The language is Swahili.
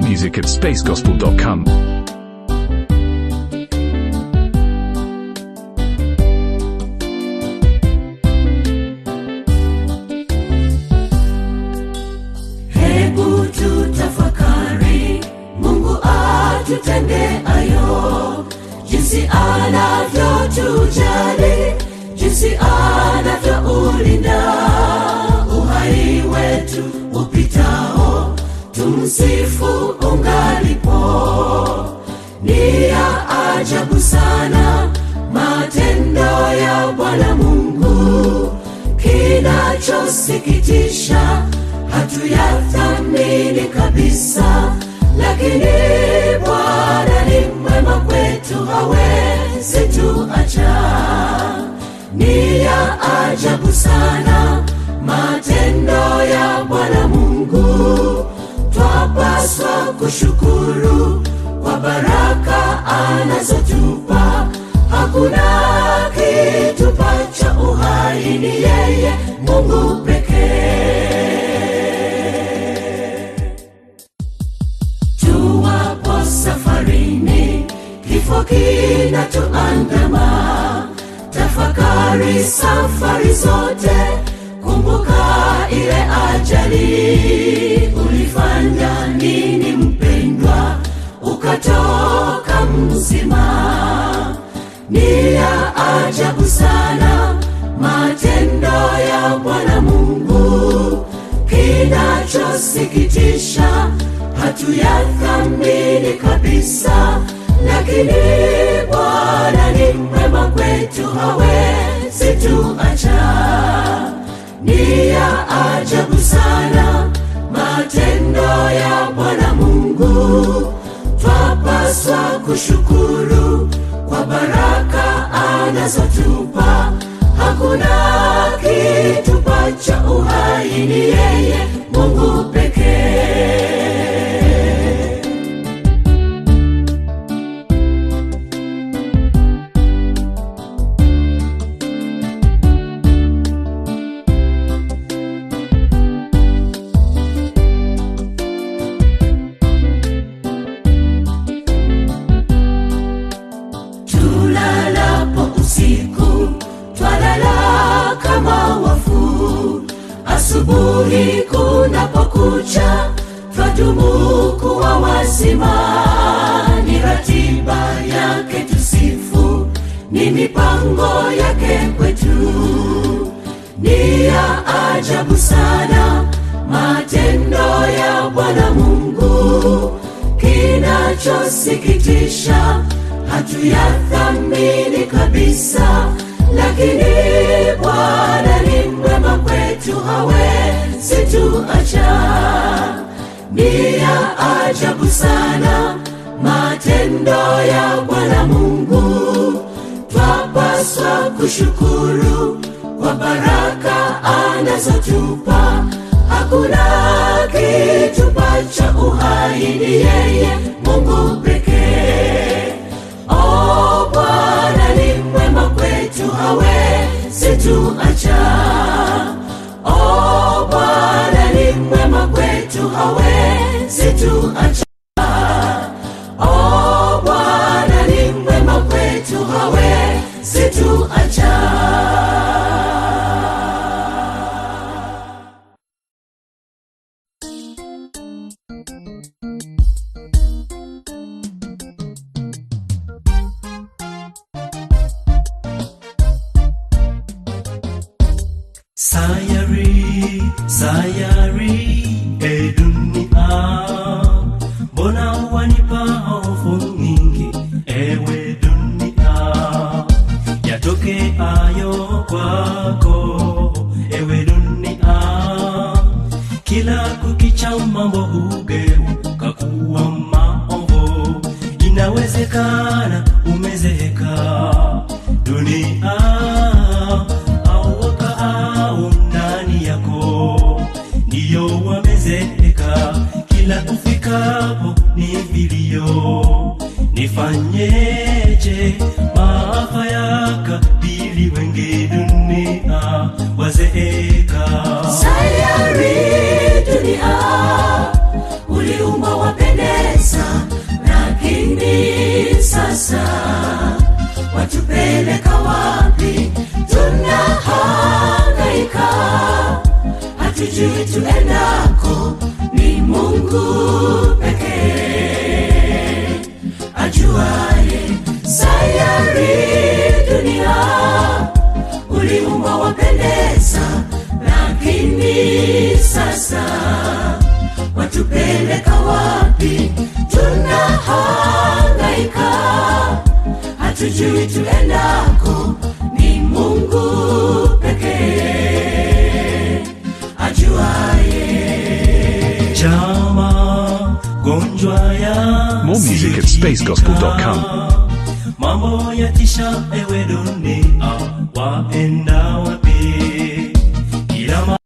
music at spacegospel.com. hebu tutafakari mungu atutende ayo jinsi anavyotujali jinsi anavyoulinda uhai wetu upitao tumsifu ungalipo ni ya ajabu sana matendo ya bwana mungu kinachosikitisha hatuyathamini kabisa lakini bwana ni mwema kwetu hawezi tuacha ni ya ajabu sana matendo ya bwana mungu twapaswa kushukuru kwa baraka anazotupa hakuna kitupacha uhai ni yeye mungu pekee tuwapo safarini kifo kinatuandama tafakari safari zote kumbuka ile ajali ulifanya nini mpendwa ukatoka mzima ni ya ajabu sana matendo ya bwana mungu kinachosikitisha hatuyathamini kabisa lakini bwana ni mwema kwetu hawezi tuacha ni ya ajabu sana matendo ya bwana mungu twapaswa kushukuru kwa baraka anazotupa hakuna kitupacha uhai ni yeye mungu pekee tulalapo usiku twalala kama wafu asubuhi kunapokucha twadumu kuwa wazima ni ratiba yake tusifu ni mipango yake kwetu ni ya ajabu sana matendo ya bwana mungu kinachosikitisha hatuyathamini kabisa lakini bwana ni mwema kwetu hawezi tuacha ni ya ajabu sana matendo ya bwana mungu twapaswa kushukuru kwa baraka anazotupa hakuna kitupacha uhai ni yeye mungu pekee o bwana ni mwema kwetu hawezi tuacha o bwana ni mwema kwetu hawezi tuacha o bwana ni mwema kwetu hawezi tuacha Sayari, sayari, e dunia, mbona wanipa hofu nyingi, ewe dunia, yatoke ayo kwako, ewe dunia, kila kukicha mambo hugeuka kuwa maovu, inawezekana umezeeka dunia au wakaao ndani yako ndiyo wamezeeka kila ufikapo ni vilio nifanyeje maafa yakabili wengi dunia wazeeka sayari dunia uliumba wapendeza sasa watupeleka wapi tunahangaika hatujui tuendako ni mungu pekee ajuaye chama gonjwa ya More music at spacegospel.com. mambo ya tisha ewe dunia waenda wapi